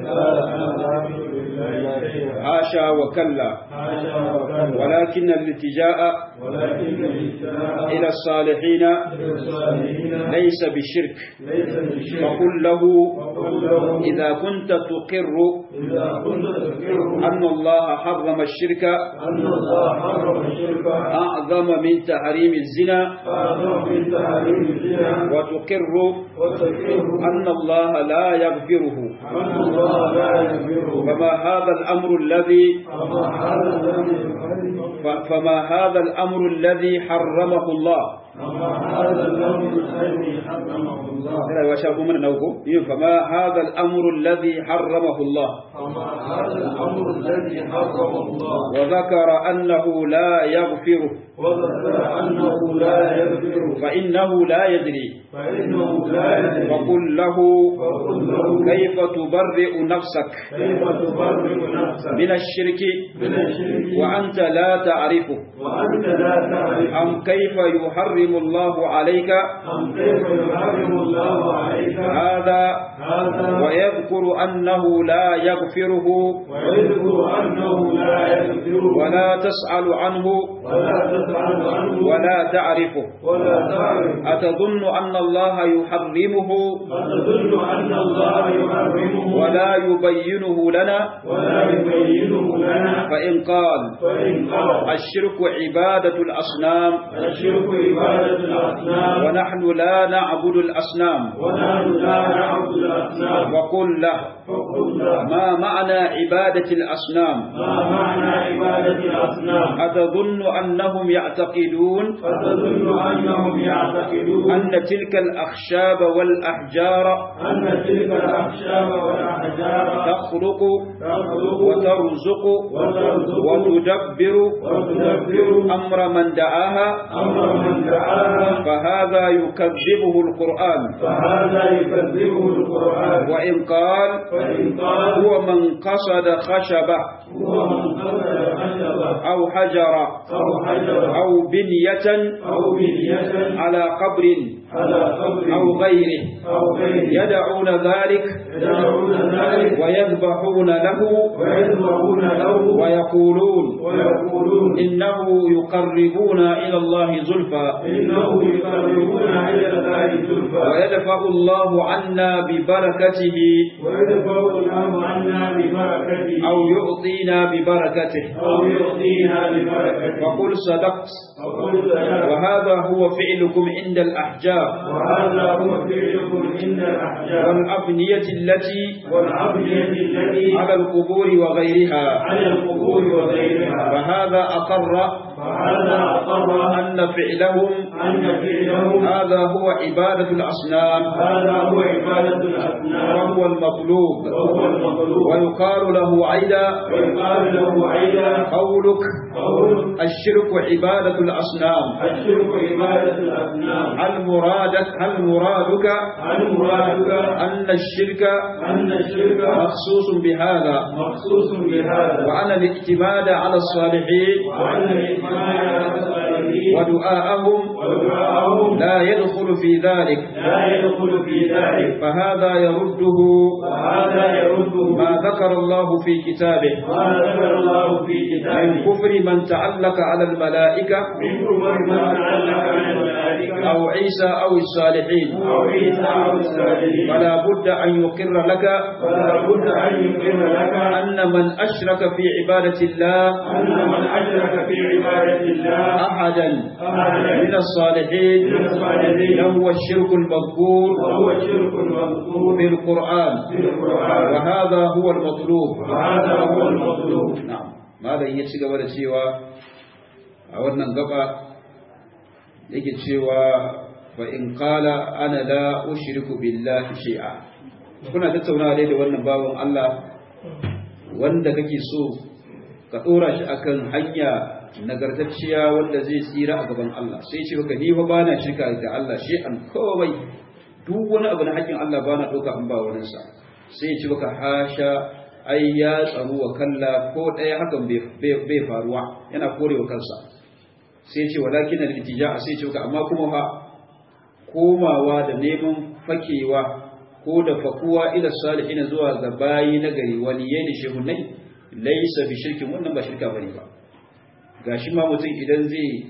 قال أنا لا أشرك بالله شيئا حاشا وكلا حاشا وكلا ولكن الالتجاء ولكن الاجتماع إلى الصالحين إلى الصالحين ليس بشرك ليس بالشرك فقل له وقل له إذا كنت تقر إذا كنت تذكر أن الله حرم الشرك أن الله حرم الشرك أعظم من تحريم الزنا فأعظم من تحريم الزنا وتقر وتذكر أن الله لا يغفره أن الله لا يغفره فما هذا الأمر الذي فما هذا الذي يحرم ف- فما هذا الأمر الذي حرمه الله فما هذا الذي الذي حرمه الله لا وشاكم من نوكم فما هذا الأمر الذي حرمه الله فما هذا الأمر الذي حرمه الله وذكر أنه لا يغفره وذكر أنه لا يغفر فإنه لا يدري فإنه لا يدري فقل له فقل له كيف تبرئ نفسك كيف تبرئ نفسك من الشرك من الشرك وأنت لا تعرفه وأنت لا تعرف أم كيف يحرم الله عليك أم كيف يحرم الله عليك هذا هذا ويذكر أنه لا يغفره ويذكر أنه لا يغفر ولا تسأل عنه ولا تسأل عنه ولا تعرفه ولا تعرف أتظن أن الله يحرمه فتظن أن الله يحرمه ولا يبينه لنا ولا يبينه لنا فإن قال فإن قال الشرك عبادة الأصنام الشرك عبادة الأصنام ونحن لا نعبد الأصنام ونحن لا نعبد الأصنام وقل له فقل له ما معنى عبادة الأصنام ما معنى عبادة الأصنام أتظن أنهم يعتقدون فتظن أنهم يعتقدون أن تلك الأخشاب والأحجار أن تلك الأخشاب والأحجار تخلق تخلق وترزق وترزق وتدبر وتدبر أمر من دعاها أمر من دعاها فهذا يكذبه القرآن فهذا يكذبه القرآن وإن قال فإن قال هو من قصد خشبة هو من قتل خشبة أو حجر أو حجر أو بنية أو بنية على قبر على قبر أو غيره أو غيره يدعون ذلك يدعون ذلك ويذبحون له ويذبحون له ويقولون ويقولون إنه يقربuna إلى الله زلفى إنه يقربون إلى الله زلفى ويدفع الله عنا ببركته ويدفع الله عنا ببركته أو يعطينا ببركته أو يعطينا ببركته فقل صدقت فقل سلام وهذا هو فعلكم عند الأحجار وهذا هو فعلكم عند الأحجار والأبنية التي والعبدية التي على القبور وغيرها على القبور وغيرها فهذا أقر فهذا أقر أن فعلهم أن فعلهم هذا هو عبادة الأصنام هذا هو عبادة الأصنام وهو المطلوب وهو المطلوب ويقال له عيدا ويقال له عيدا قولك قول الشرك عبادة الأصنام الشرك عبادة الأصنام هل مرادك هل مرادك هل مرادك أن الشرك أن الشرك مخصوص بهذا مخصوص بهذا وأن الاعتماد على الصالحين وأن الإجماع على الصالحين ودعاءهم ودعاءهم لا يدخل في ذلك لا يدخل في ذلك فهذا يرده وهذا يرده ما ذكر الله في كتابه ما ذكر الله في من كتابه كفر من تعلق على الملائكة من كفر من تعلق عن الملائكة أو عيسى أو الصالحين أو عيسى أو الصالحين فلا بد أن يقر لك فلا بد أن يقر لك أن من أشرك في عبادة الله أن من أشرك في عبادة الله أحدا أحدا من الصالحين من الصالحين له الشرك المذكور وهو الشرك المذكور في القرآن في القرآن وهذا هو المطلوب وهذا هو المطلوب na'am malam ya ci gaba da cewa a wannan gaba yake cewa fa in qala ana la ushriku billahi shay'a kuna tattaunawa dai da wannan bawan Allah wanda kake so ka dora shi akan hanya nagartacciya wanda zai tsira a gaban Allah sai ce baka ni fa bana shirka da Allah shi an komai duk wani abu na haƙƙin Allah bana doka an ba wani sa sai ce baka hasha ai ya tsaru wa kalla ko ɗaya hakan bai faruwa yana korewa kansa sai ce walakin al-ittija sai ce ka amma kuma fa komawa da neman fakewa ko da fakuwa ila salihin zuwa ga bayi na gari waliyai da shehunai laysa bi shirkin wannan ba shirka bane ba gashi ma mutum idan zai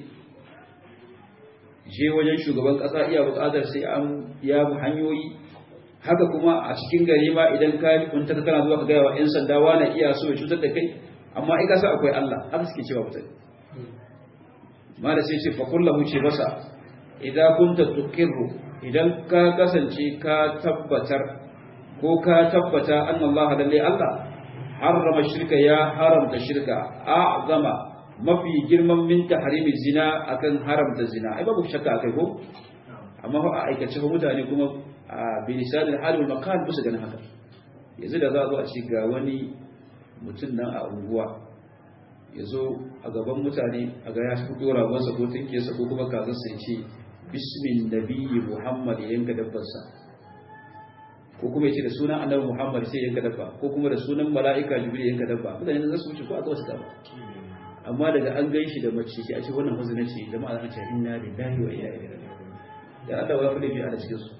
je wajen shugaban kasa iya bukatar sai an ya bi hanyoyi haka kuma a cikin gari ma idan ka kunta kana zuwa ka ga wa yan sanda wani iya so ya cutar da kai amma ai kasa akwai Allah haka suke cewa mutum ma da sai ce fa kullahu ce masa idan kunta tuqirru idan ka kasance ka tabbatar ko ka tabbata annallaha lalle Allah harrama shirka ya haramta shirka a'zama mafi girman min tahrimi zina akan haramta zina ai babu shakka akai ko amma fa a aikace fa mutane kuma a bilisan al-hal wal maqal bisa ganin haka yanzu da za a zo a ci ga wani mutum nan a unguwa ya zo a gaban mutane a ga ya fito ragonsa ko tinkesa ko kuma kazarsa ya ce bismin nabiyyi muhammad ya yanka dabbarsa ko kuma ya ce da sunan annabi muhammad sai ya yanka dabba ko kuma da sunan mala'ika jibril ya yanka dabba mutane za su wuce ko a ga wasu dabba amma daga an gan shi da mace shi a ce wannan huzuna ce jama'a za ce inna lillahi wa inna ilaihi raji'un ya Allah ya fadi bi a cikin su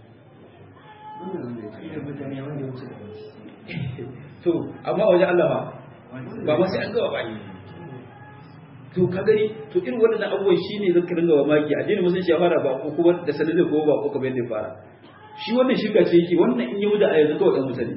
to amma waje Allah ba ba ma sai an gawa ba to ka gani to irin waɗannan abubuwan shine zaka ringa wa maki addinin musulunci ya fara ba ko kuma da sanin ko ba ko kamar yadda ya fara shi wannan shirka ce yake wannan in yi wuda a yanzu kawai ɗan mutane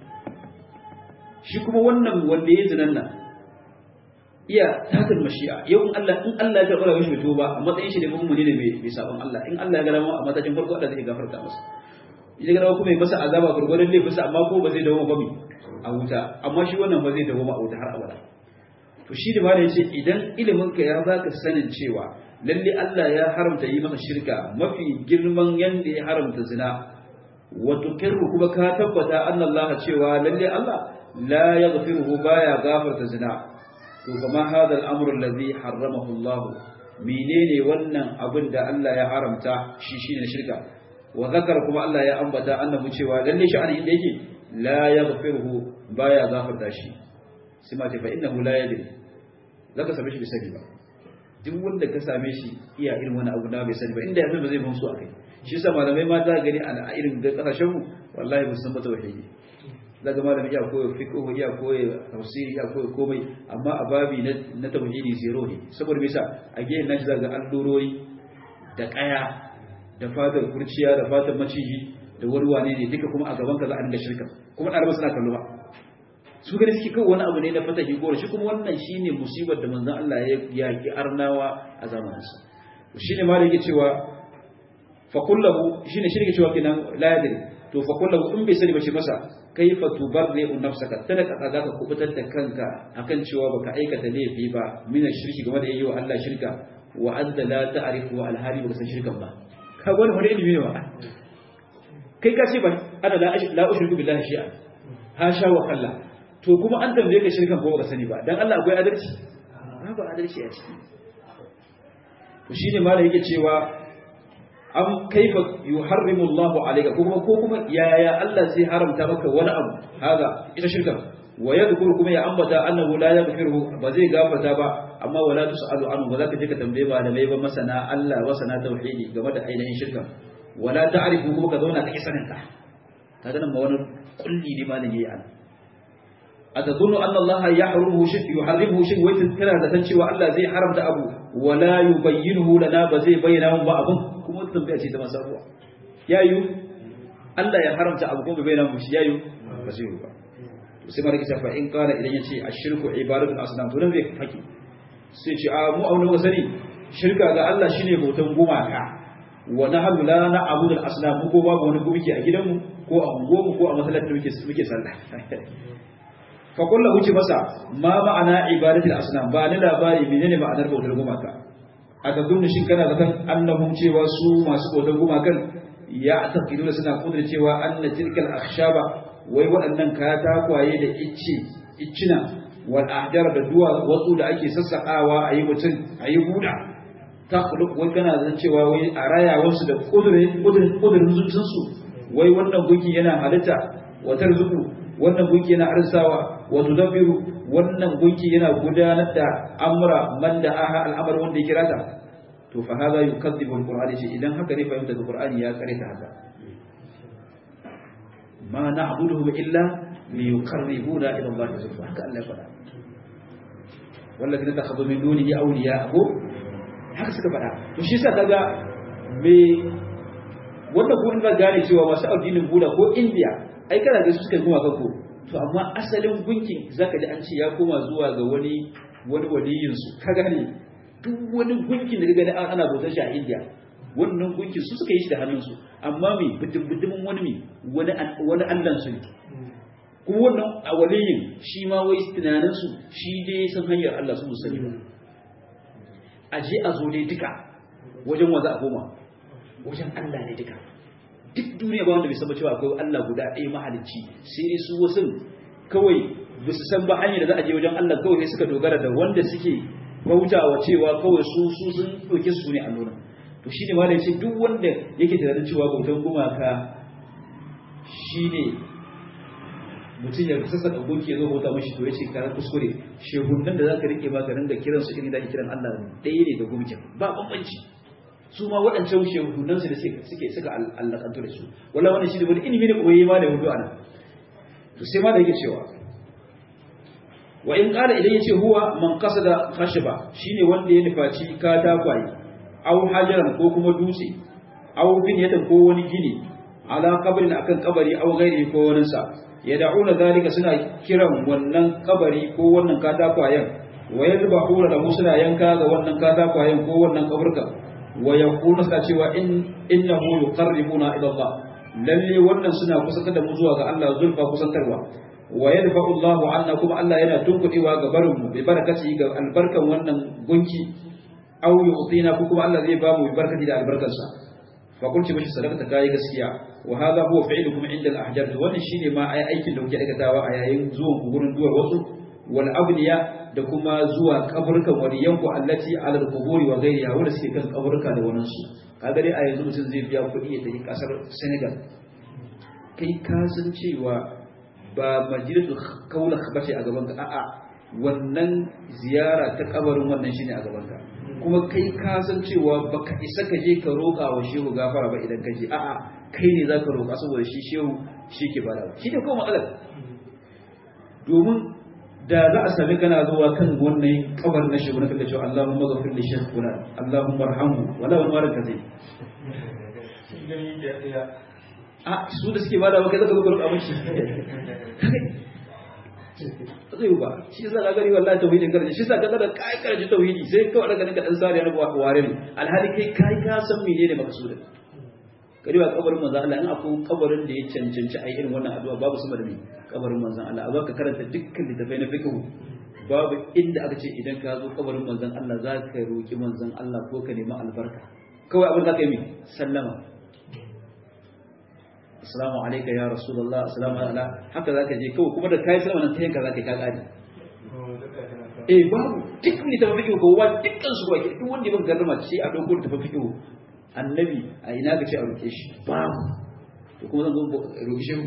shi kuma wannan wanda ya zinan nan iya takan mashi'a yau in Allah in Allah ya karɓa mishi bai ba a matsayin shi da mun ne mai mai sabon Allah in Allah ya ga dama a matakin farko Allah zai gafarta masa idan ga kuma mai masa azaba gurgurdan laifinsa amma ko ba zai dawo ba a wuta amma shi wannan ba zai dawo a wuta har abada to shi da malai yace idan ilimin ka ya baka sanin cewa lalle Allah ya haramta yi masa shirka mafi girman yanda ya haramta zina wa tukirru kuma ka tabbata anna Allah cewa lalle Allah la yaghfiruhu baya gafarta zina to kama hada al'amru alladhi harramahu Allah menene wannan abin da Allah ya haramta shi shine shirka wa zakara kuma Allah ya ambata annahu cewa lalle sha'ani inda yake la yaghfiruhu baya gafarta shi sai ma ce fa innahu la yadri zaka same shi bisani ba duk wanda ka same shi iya irin wani abu na bai sani ba inda yanzu ba zai mamsu akai shi yasa malamai ma za gani a irin da kasashen mu wallahi ba san ba tauhidi daga malami iya koyo fiqh iya koyo tafsiri iya koyo komai amma a babi na na tauhidi zero ne saboda me yasa a gehen nashi zaka ga allurori da kaya da fatar kurciya da fatar maciji da wani wane ne duka kuma a gaban ka za a dinga shirka kuma ɗaliban suna kallo ba su gani suke kawai wani abu ne na fata goro shi kuma wannan shine musibar da manzon Allah ya yaki arnawa a zamaninsa shine ma da yake cewa fa kullahu shine shi yake cewa kenan la yadri to fa kullahu in bai sani ba shi masa kaifa tubarri nafsaka tada ka za ka kubutar da kanka akan cewa baka aikata laifi ba min shirki game da yayi wa Allah shirka wa anta la ta'rifu al-hari baka san shirkan ba ka wani wani ilimi ne ba kai ka ce ba ana la ushriku billahi shay'an hasha wa kalla to kuma an tambaye ka shirkan ko baka sani ba dan Allah akwai adalci babu adalci a ciki to shine malai yake cewa am kaifa yuharrimu Allah alayka ko kuma ko kuma yaya Allah zai haramta maka wani abu haga ita shirka wa yadhkuru kuma ya ambata annahu la yaghfiru ba zai gafarta ba amma wala tusalu anhu ba za ka je ka tambaye ba da mai ba masana Allah wa sana tauhidi game da ainihin shirka wala ta'rifu kuma ka zauna ka kisanin ka kaga nan ma wani kulli ne malin yayi an atadunnu anna Allah yahrumu shirk yuharrimu shirk wai kana da san cewa Allah zai haramta abu wala yubayyinuhu lana ba zai bayyana mun ba abun kuma wata tambaya ce ta masaruwa yayu Allah ya haramta abu kuma bai bayyana mun shi yayu ba zai ba to sai malaka fa in kana idan yace ashirku ibadatu asnam to nan bai faki sai ce a mu auna ga sani shirka ga Allah shine bautan gumaka wa nahnu la na'budu al-asnam ko babu wani gumki a gidanmu ko a unguwarmu ko a masallacin muke muke sallah fa kullu wuce masa ma ma'ana ibadatul asnam ba ni labari menene ma'anar bautar gumaka a ga dunni shin kana zaton annahum cewa su masu bautar gumakan ya taqidu suna kudura cewa anna tilkal akhshaba wai waɗannan katakwaye da icce iccina wal ahjar da duwa wasu da ake sassakawa ayi mutum ayi buda ta wai kana zan cewa wai a raya wasu da kudurin kudurin zuciyarsu wai wannan gunki yana halitta wa tarzuku wannan gunki yana arsawa wa tudabbiru wannan gunki yana gudanar da amra man da aha al'amar wanda ya kira ta to fa hada yukazzibu alqur'ani shi idan haka ne fahimta da qur'ani ya kare ta haka ma na'buduhum illa liyuqarribuna ila Allah zulfa haka Allah ya faɗa wallazina takhadhu min dunihi awliya ko haka suka faɗa to shi yasa kaga me wanda ko in ga gane cewa masu addinin Buda ko India ai kana ga su suka kuma kanko to amma asalin gunkin zaka ji an ce ya koma zuwa ga wani wani waliyin su ka gane duk wani gunkin da ka gani ana bautar shi a India wannan gunkin su suka yi shi da hannunsu amma me bidin wani me wani wani Allah su ne kuma wannan a waliyin shi ma wai tunanin su shi dai san hanyar Allah su musali ba a je a zo dai duka wajen wa za a koma wajen Allah ne duka duk duniya ba wanda bai san cewa akwai Allah guda ɗaya mahalicci sai dai su wasu kawai ba su san ba hanyar da za a je wajen Allah kawai sai suka dogara da wanda suke bautawa cewa kawai su su sun ɗauke su ne allona to shine ma da yace duk wanda yake tunanin cewa bautan gumaka shine mutum ya sassa da gunki ya zo bauta mashi to yace karan kuskure shehunan da zaka rike ba ka ringa kiran su irin da ake kiran Allah ɗaya ne da gumkin ba bambanci su ma waɗancan shehunansu da suke suka allakantu da su wala wannan shi da wani ilimi ne koyi ma da hudu ana to sai ma da yake cewa wa in qala idan yace huwa man qasada khashba shine wanda ya nufaci katakwaye aw hajaran ko kuma dutse aw binyatan ko wani gini ala qabrin akan kabari aw ghairi ko wani sa yad'una zalika suna kiran wannan kabari ko wannan katakwayen wa yadbahuna lahu suna yanka ga wannan katakwayen ko wannan kaburka wa yaqulu suna cewa in innahu yuqarribuna ila Allah lalle wannan suna kusantar da mu zuwa ga Allah zulfa kusantarwa wa yadfa'u Allahu anna kuma Allah yana tunkudewa ga barin mu bi barakati ga albarkan wannan gunki aw yu'tina ko kuma Allah zai ba mu bi barakati da albarkarsa fa kunci bashi sadaka kai gaskiya wa hadha huwa fi'lukum inda al-ahjar wannan shine ma ai aikin da kuke aikatawa a yayin zuwan ku gurin duwar wasu wal abniya da kuma zuwa kaburkan waliyanku allati ala al-quburi wa ghayriha wanda suke kan kaburka da wannan su kaga dai a yanzu mutum zai biya kuɗi ya tafi kasar Senegal kai ka san cewa ba majlisul kaula bace a gaban ka a'a wannan ziyara ta kabarin wannan shine a gaban ka kuma kai ka san cewa baka isa ka je ka roƙa wa shehu gafara ba idan ka je a'a kai ne zaka roƙa saboda shi shehu shi ke bada shi ne kuma matsalar domin da za a sami kana zuwa kan wannan kabar na shi wani kaga cewa Allahumma ghafir li shaykh fulan Allahumma arhamhu wala wani mara kaze a su da suke bada maka zaka zo ka roƙa mishi zai ba shi yasa ka gari wallahi tauhidin karji shi yasa ka da kai karji tauhidi sai kawai daga ninka dan sariya na ware ne alhali kai kai ka san menene maqsudin kari ba kabarin manzon Allah in akwai kabarin da ya cancanci a irin wannan addu'a babu sama da me kabarin manzon Allah a baka karanta dukkan littafai na fiqh babu inda aka ce idan ka zo kabarin manzon Allah za ka roki manzon Allah ko ka nemi albarka kawai abin da ka yi sallama assalamu alayka ya rasulullah assalamu ala haka zaka je kawai kuma da kai sallama nan ta yanka zaka ka kare eh babu duk ne ta fiqh ko wa dukkan su ba duk wanda ya ban garma sai a dauko ta fiqh annabi a ina ga ce a roƙe shi babu to kuma zan zo roƙe shi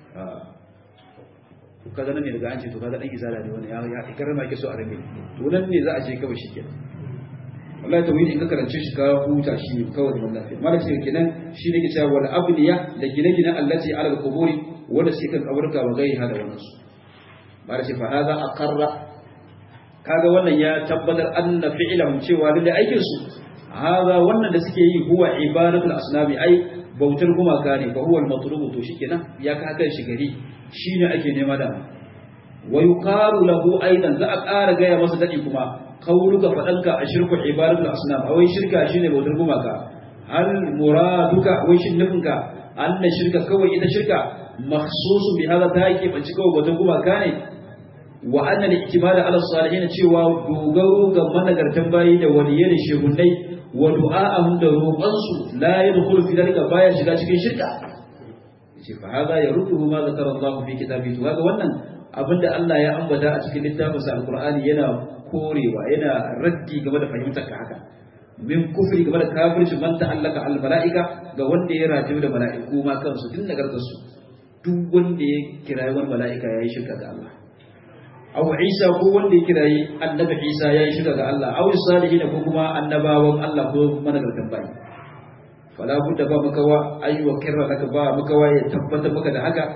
to kaga nan ne daga an ce to kaga dan izala ne wani ya ya karama yake so a rage to nan ne za a je kawai shikenan wallahi tawhid in ka karance shi ka huta shi ne kawai da lafiya mala ce kenan shi ne ke cewa wal abniya da gine-gine allati ala al-quburi wanda suke kan kaburka wa gairiha da wannan su mala ce fa hadha aqarra kaga wannan ya tabbatar anna fi'lahum cewa lalle aikin su hada wannan da suke yi huwa ibadatul asnami ai bautar gumaka ne fa huwa al-matlubu to shikenan ya ka haka shi gari shine ake nema da wa yuqalu lahu aidan za a ƙara gaya masa dadi kuma qauluka fadanka ashirku ibadatul asnam awai shirka shine bautar gumaka hal muraduka wai shin nufinka anna shirka kawai ita shirka makhsusun bi hada ta yake banci kawai bautar gumaka ne wa anna al-i'timad ala salihin cewa dogaro ga managartan bayi da waliyai da shehunnai wa du'a'ahum da roƙonsu la yadkhulu fi dalika baya shiga cikin shirka yace fa hada yarudduhu ma zakara Allah fi kitabihi to kaga wannan abinda Allah ya ambata a cikin littafinsa alqur'ani yana korewa yana raddi game da fahimtar ka haka min kufri game da kafirci man ta'allaka al mala'ika ga wanda ya rajibu da mala'iku ma kansu tun nagartar su duk wanda ya kirayi wani mala'ika yayi shirka ga Allah aw Isa ko wanda ya kirayi annabi Isa yayi shirka ga Allah aw salihin ko kuma annabawan Allah ko managartan bayi fala budda ba maka wa ayi wa kirra laka ba maka wa ya tabbata maka da haka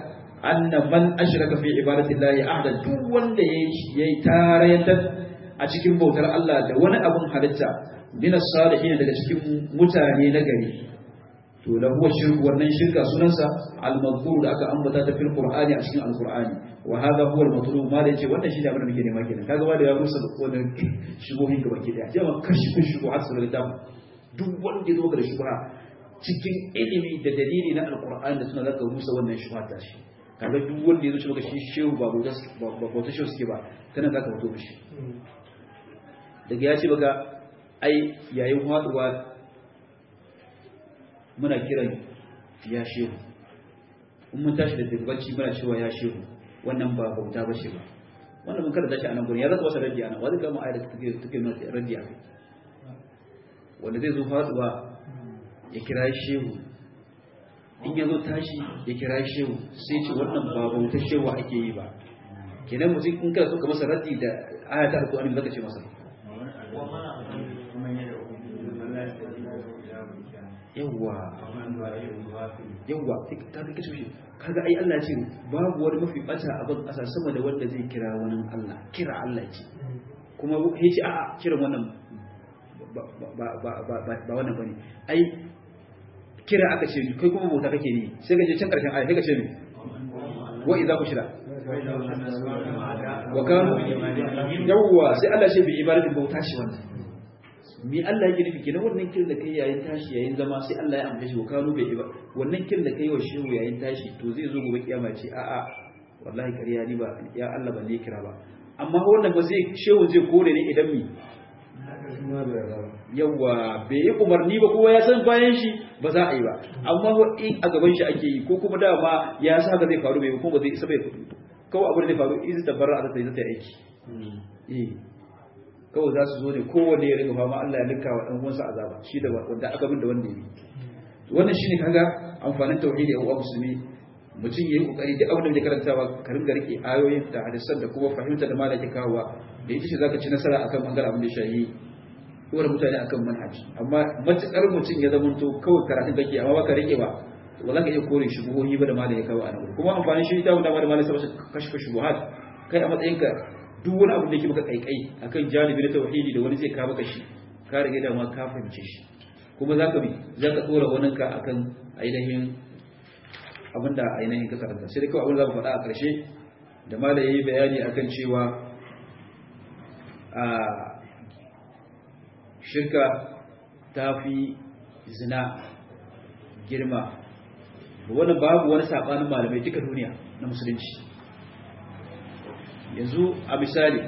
anna man ashraka fi ibadatillahi ahada duk wanda yayi tarayatar a cikin bautar Allah da wani abun halitta min as-salihin daga cikin mutane na gari to la huwa shirku wannan shirka sunansa al-mazkur da aka ambata ta fil qur'ani a cikin al-qur'ani wa hadha huwa al-matlub ma da yace wannan shi ne abin da muke nema kenan kaga wanda ya rusa wannan shigohin gaba ke daya jama kashi kun shigo har sai da duk wanda ya zo ga shubha cikin ilimi da dalili na al-qur'ani da suna zaka rusa wannan shubha ta shi kaga duk wanda ya zo shi shi shehu ba bauta ba bauta shehu suke ba kana zaka fito mishi daga ya ce baka ai yayin haduwa muna kiran ya shehu in mun tashi da dubbanci muna cewa ya shehu wannan ba bauta ba shi ba wannan mun kada tashi a nan gurin ya zaka wasa raddi ana wani kama ayar da take take nuna raddi a wanda zai zo faduwa ya kira shehu in ya zo tashi ya kira shehu sai ce wannan ba bautar shehu ake yi ba kenan mutum in kada so ka masa raddi da aya ta alƙur'ani zaka ce masa yawwa yawwa ta ga kishi kaga ai Allah ce babu wani mafi bata a ban kasa sama da wanda zai kira wani Allah kira Allah ce kuma ya ce a'a kiran wannan ba ba wannan bane ai kira aka ce kai kuma bauta kake ni sai ka je can karshen aya sai ka ce ni wa idza kushira wa kanu yawwa sai Allah ce bi ibadatin bauta shi wannan mi Allah yake nufi kenan wannan kiran da kai yayin tashi yayin zama sai Allah ya ambace shi kanu bai ba wannan kiran da kai wa shehu yayin tashi to zai zo gobe kiyama ce a a wallahi kariya ni ba ya Allah ban ne kira ba amma wannan ba zai shehu zai kore ne idan mi yawa bai yi umarni ba kowa ya san bayan shi ba za a yi ba amma in a gaban shi ake yi ko kuma dama ya sa haka zai faru bai kuma ba zai isa bai kawai abu da zai faru izi tabarra a zai zai aiki kawai za su zo ne kowanne ya ringa fama Allah ya linka wa ɗan uwansa azaba shi da wanda aka bin da wanda yi wannan shine kaga amfanin tauhidi a uwa musulmi mutum yayi kokari duk abin da ya karantawa ka ringa rike ayoyin da hadisan da kuma fahimta da malaki kawowa da ita ce zaka ci nasara akan bangaren abin da shayi dora mutane akan manhaji amma matukar mutum ya zama to kawai karatun kake amma baka rike ba wala ka iya kore shubuhohi ba da malaki kawo a nan kuma amfanin shi ta wanda da malaki sabata kashfa shubuhat kai a matsayinka duk wani abu da yake maka kaikai akan janibi na tauhidi da wani zai ka maka shi ka rage da ma ka fahimce shi kuma zaka bi zaka tsora wani ka akan ainihin abinda ainihin ka karanta sai dai kawai abin da zamu faɗa a ƙarshe da mala yayi bayani akan cewa a shirka ta fi zina girma wannan babu wani sabanin malamai duka duniya na musulunci yanzu a misali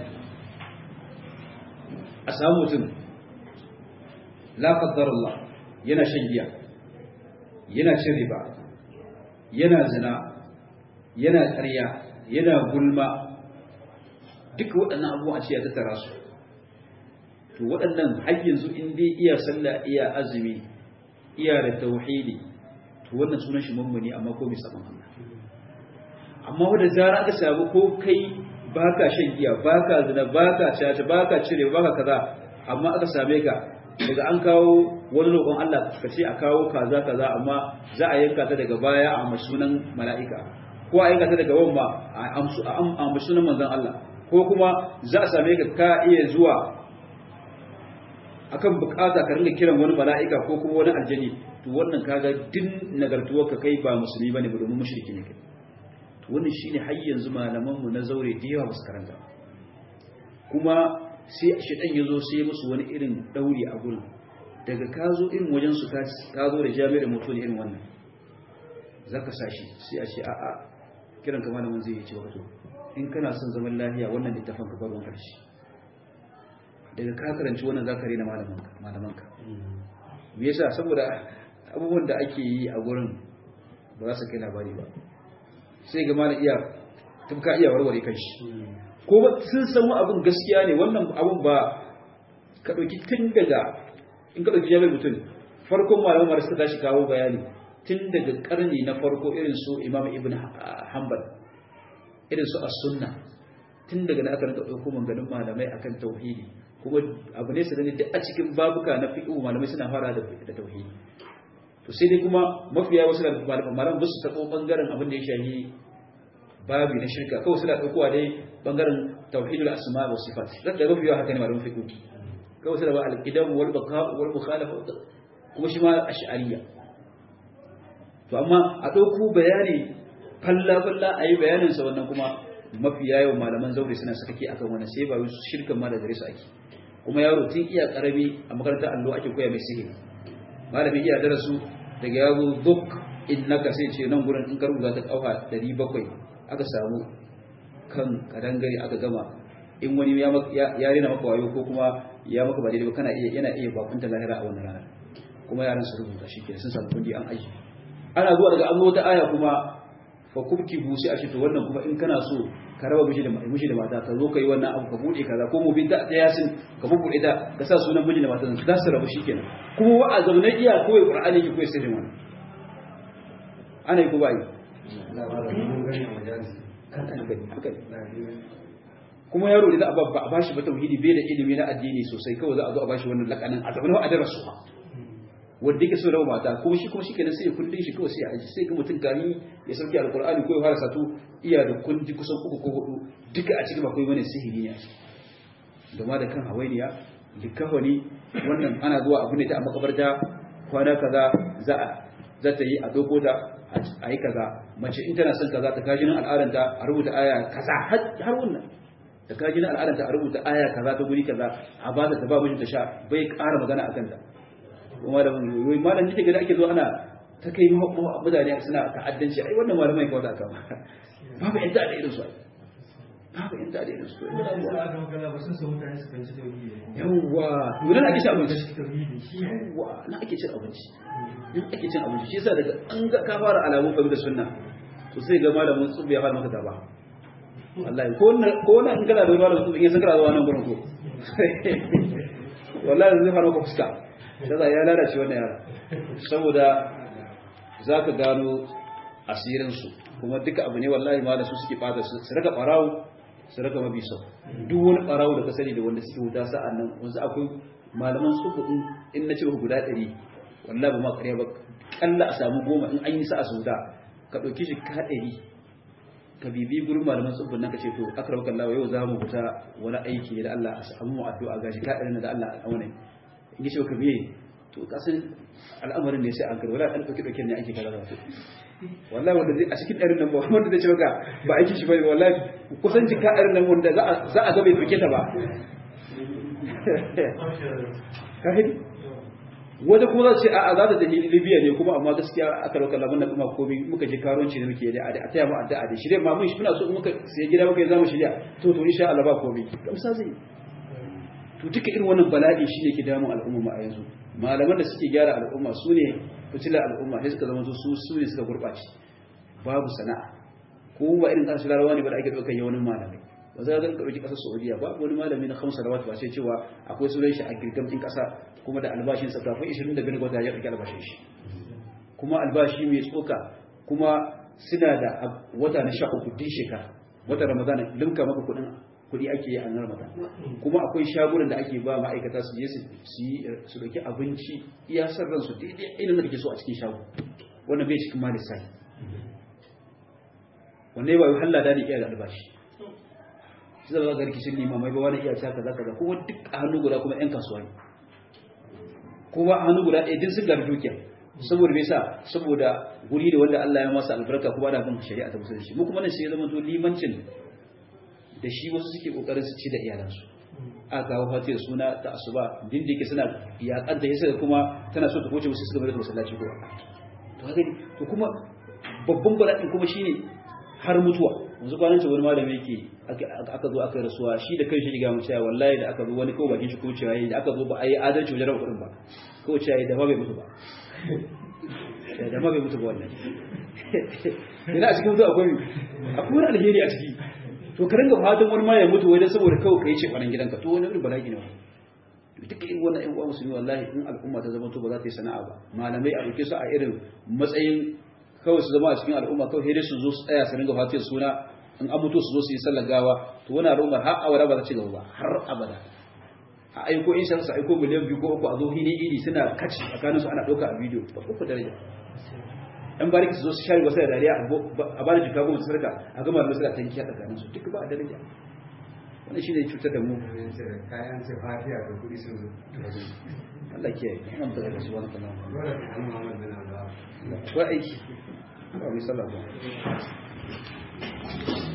a samu mutum la Allah yana shan giya yana cin riba yana zina yana ƙarya yana gulma duk waɗannan abubuwa a ce ya tattara su to waɗannan har yanzu in dai iya sallah iya azumi iya da tauhidi to wannan sunan shi mummuni amma ko bai saban Allah amma wanda zara aka samu ko kai baka shan giya baka zina baka caca baka cire baka kaza amma aka same ka daga an kawo wani roƙon Allah ka ce a kawo kaza kaza amma za a yanka ta daga baya a sunan mala'ika ko a yanka ta daga wamma a amsu sunan manzon Allah ko kuma za a same ka ka iya zuwa akan bukata ka ringa kiran wani mala'ika ko kuma wani aljani to wannan kaga din nagartuwar ka kai ba musulmi bane ba domin mushriki ne kai to wannan shine har yanzu malaman mu na zaure da yawa basu karanta kuma sai shedan yazo sai musu wani irin dauri a gurin daga ka zo irin wajen su ka zo da jami'ar mutum irin wannan zaka sashi sai a ce a'a kiran ka malamin zai yi ce wato in kana son zaman lafiya wannan littafin ka bar wanka shi daga ka karanci wannan zaka rena malamanka malamanka me yasa saboda abubuwan da ake yi a gurin ba za su kai labari ba sai ga malam iya tufka iya warware kanshi ko sun san abun gaskiya ne wannan abun ba ka dauki tun daga in ka dauki jami'ar mutum farkon malaman mara suka tashi kawo bayani tun daga karni na farko irin su imam ibn hanbal irin su as-sunna tun daga na aka rinka dauko manganin malamai akan tauhidi kuma abu ne sanani duk a cikin babuka na fiqh malamai suna fara da da tauhidi to sai dai kuma mafiya wasu da malaman ba su tabo bangaren abin da ya shahi babi na shirka kawai suna ɗaukowa dai bangaren tauhidul asma wa sifat da da mafi yawa haka ne malamin fiqh kawai suna ba al-qidam wal baqa wal mukhalafa kuma shi ma ash'ariyya to amma a ɗauko bayani falla falla ayi bayanin sa wannan kuma mafi yawan malaman zaure suna sakake akan wannan sai ba su shirkan ma da gare su ake kuma yaro tun iya karami a makarantar allo ake koya mai sihiri malamin iya darasu daga yazo duk innaka sai ce nan gurin in ka rubuta ta kauha 700 aka samu kan kadangare aka gama in wani ya ya rena maka wayo ko kuma ya maka ba daidai ba kana iya yana iya bakunta lahira a wannan rana kuma yaran su rubuta shi ke sun samu kundi an aiki ana zuwa daga an zo ta aya kuma fa kubki busi a shi to wannan kuma in kana so ka raba miji da miji da mata ka zo ka yi wannan abu ka bude kaza ko mu bin da yasin ka bubude da ka sa sunan miji da mata za su rabu shikenan kuma wa a zaune iya koyi qur'ani ki koyi sirrin wannan ana yi ko ba yi kuma yaro da za a ba shi ba tauhidi bai da ilimi na addini sosai kawai za a zo a bashi wannan lakanin a zaune a darasu ha wanda yake so rawa mata kuma shi kuma shikenan sai ya kundin shi kawai sai a aji sai ga mutum gani ya sauke alqur'ani ko ya fara satu iya da kundi kusan uku ko hudu duka a cikin akwai wani sihiri ne a ciki da ma da kan hawainiya likafani wannan ana zuwa abu ne ta a makabarta kwana kaza za a za ta yi a doko da a yi kaza mace in tana son kaza ta kaji nan al'adanta a rubuta aya kaza har wannan ta kaji nan al'adanta a rubuta aya kaza ta guri kaza a ba ta ta ba mijinta sha bai ƙara magana a kanta kuma da wani malam nake gada ake zo ana ta kai mutane suna ta'addanci ai wannan malamai kawai ta kama babu yan ta'adda irin su ai babu yan ta'adda irin su yawwa yunan ake cin abinci yawwa na ake cin abinci in ake cin abinci shi yasa daga an ga ka fara alamun kabi da sunna to sai ga malamin tsubu ya fara maka taba wallahi ko ko na in kana da malamin tsubu in san kana zuwa nan gurin ko wallahi zai fara maka fuska shaza ya lalace wannan yara saboda zaka gano asirin su kuma duka abu ne wallahi ma da su suke fata su raka barawo su raka mabi sau duk wani barawo da ka sani da wanda suke wuta sa'an nan wanzu akwai malaman tsubu in na ce guda ɗari wallahi ba ma ƙarya ba kalla a samu goma in an yi sa a sauda ka ɗauki shi ka ɗari ka bibi gurin malaman tsubbin nan ka ce to akrab kallawa yau za mu fita wani aiki ne da Allah a samu mu addu'a gashi ka ɗari da Allah a wannan in ji ka biye to kasan al'amarin ne sai an kai wala ɗan ɗauki ɗauki ne ake kaza to wallahi wanda zai a cikin ɗarin nan ba wanda zai ce maka ba aiki shi bane wallahi kusan jika ɗarin nan wanda za a ga bai ɗauke ta ba ka wata kuma za ce a za ta tafi libya ne kuma amma gaskiya aka rauka lamun na kuma komi muka je karonci da muke da a taya mu addu'a da shirye ma mun muna so muka sai gida muka yi zamu shirya to to insha Allah ba komi gamsa zai to duka irin wannan bala'i shi ne ke damun al'umma a yanzu malaman da suke gyara al'umma su ne fitilar al'umma sai suka zama su su ne suka gurɓace babu sana'a ko ba irin ƙasashen larabawa ne ba da ake ɗaukar yawanin malamai ba za ka ɗauki ƙasar saudiya ba wani malami na hamsa da ba sai cewa akwai sunan shi a girgam ɗin ƙasa kuma da albashin sa kafin 25 gwata ya ɗauki albashin shi kuma albashi mai tsoka kuma suna da wata na sha uku din shekara wata ramadana limka maka kuɗin kuɗi ake yi a nan ramadan kuma akwai shagunan da ake ba ma'aikata su je su yi su ɗauki abinci iya san ransu daidai irin da kake so a cikin shago wannan bai cikin ma lissafi wannan ba yi halla da ne iya da albashi shi zama ga rikicin limamai ba wani iya ta kaza kaza kuma duk a hannu guda kuma yan kasuwa ne kuma a hannu guda ɗaya din sun gari dukiya saboda me yasa saboda guri da wanda Allah ya masa albarka kuma da bin shari'a ta musulunci mu kuma nan sai ya zama to limancin da shi wasu suke kokarin su ci da iyalansu a kawo fati da suna ta asuba din da yake suna yaƙanta yasa kuma tana so ta koce musu su gaba da masallaci ko to haka to kuma babban bala'in kuma shine har mutuwa yanzu kwanan ce wani malami yake aka zo aka rasuwa shi da kai shi ga mu cewa wallahi da aka zo wani kawai bakin shi ko cewa yayi da aka zo ba a yi adalci wajen raba kuɗin ba ko cewa da ma bai mutu ba da ma bai mutu ba wannan ina a cikin mutu akwai akwai wani alheri a ciki to ka ringa fatan wani ma ya mutu wai dan saboda kawai kai ce kwanan gidanka to wani irin bala'i ne wannan duka irin wannan ƴan uwa musulmi wallahi in al'umma ta zama to ba za ta yi sana'a ba malamai a ɗauke su a irin matsayin kawai su zama a cikin al'umma kawai sai dai su zo su tsaya su ringa fatiyar suna in an mutu su zo su yi sallar gawa to wani al'ummar har abada ba za ci gaba ba har abada a aiko in su aiko miliyan biyu ko uku a zo hini idi suna kaci tsakanin su ana ɗauka a bidiyo ba uku daraja ɗan bariki su zo su share wasu da dariya a ba da jika goma sarka a gama da suna tankiya tsakanin su duk ba a daraja wannan shi ne cutar da mu kayan ce fatiya da kuɗi sun zo Allah ke yi an da daga su wani kanan dole ka an Muhammad bin Abdullah ko aiki ba mai sallah ba